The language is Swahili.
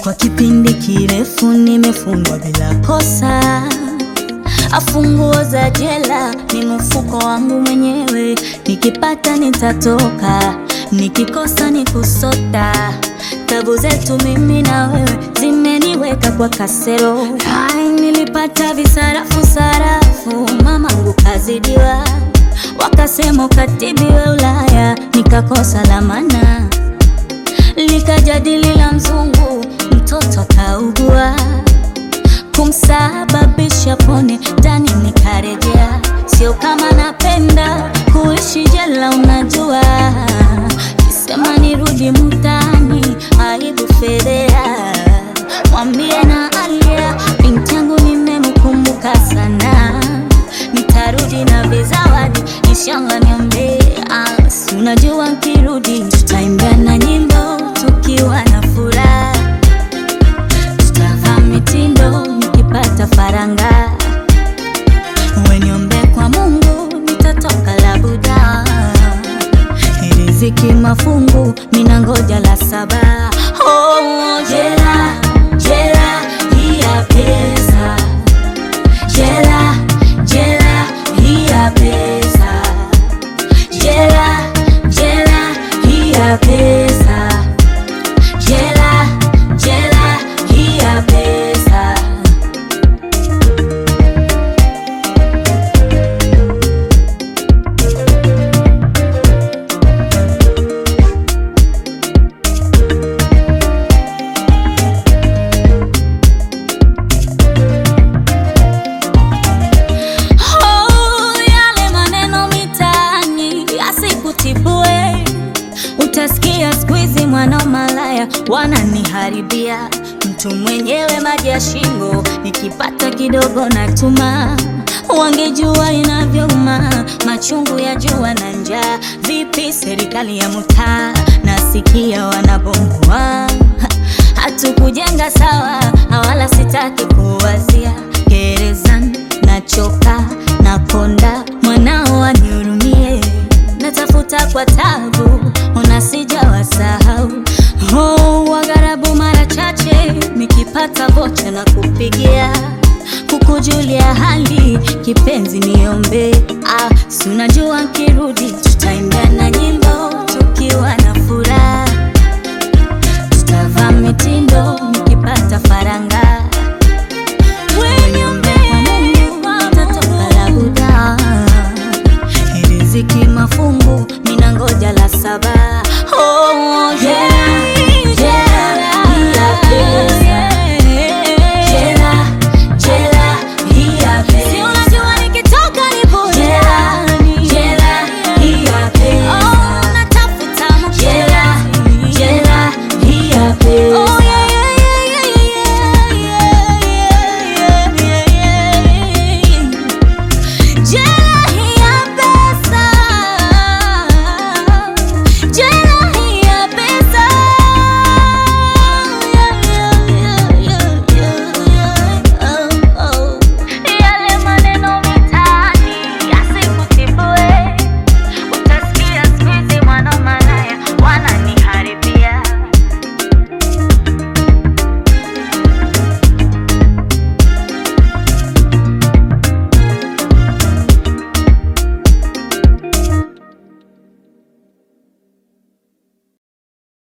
Kwa kipindi kirefu nimefungwa bila kosa, afunguo za jela ni mfuko wangu mwenyewe. Nikipata nitatoka, nikikosa ni kusota. Tabu zetu mimi na wewe zimeniweka kwa kasero. Ai, nilipata visarafu sarafu, mamangu kazidiwa, wakasema ukatibiwe Ulaya, nikakosa lamana likajadili la mzungu, mtoto akaugua, kumsababisha pone ndani, nikarejea. Sio kama napenda kuishi jela, unajua, kisema nirudi mtaani, aibu fedhea. Mwambie na Alia, binti yangu nimemkumbuka sana, nitarudi na vizawadi, inshallah niombe. Ah, si unajua nkirudi tutaimbia na nyimbo tukiwa na furaha, tutavaa mitindo nikipata faranga, weniombe kwa Mungu nitatoka labuda, riziki mafungu mina ngoja la saba. Oh, jela jela hii ya pesa, jela jela hii ya pesa, jela jela hii ya pesa, jela jela hii ya pesa. Oh, yale maneno mitaani asikutibue, utasikia siku hizi mwana malaya wananiharibia, mtu mwenyewe maji ya shingo, nikipata kidogo natuma. Wangejua inavyouma machungu ya jua na njaa. Vipi serikali ya mtaa, nasikia wanabomoa hatukujenga sawa, wala sitaki kuwazia gerezani, nachoka nakonda, mwanao anihurumie, natafuta kwa tabu, ona sijawasahau. Oh, wagharabu mara chache nikipata vocha na kupigia kukujulia hali, kipenzi niombe. Ah, si unajua nkirudi tutaimbia na nyimbo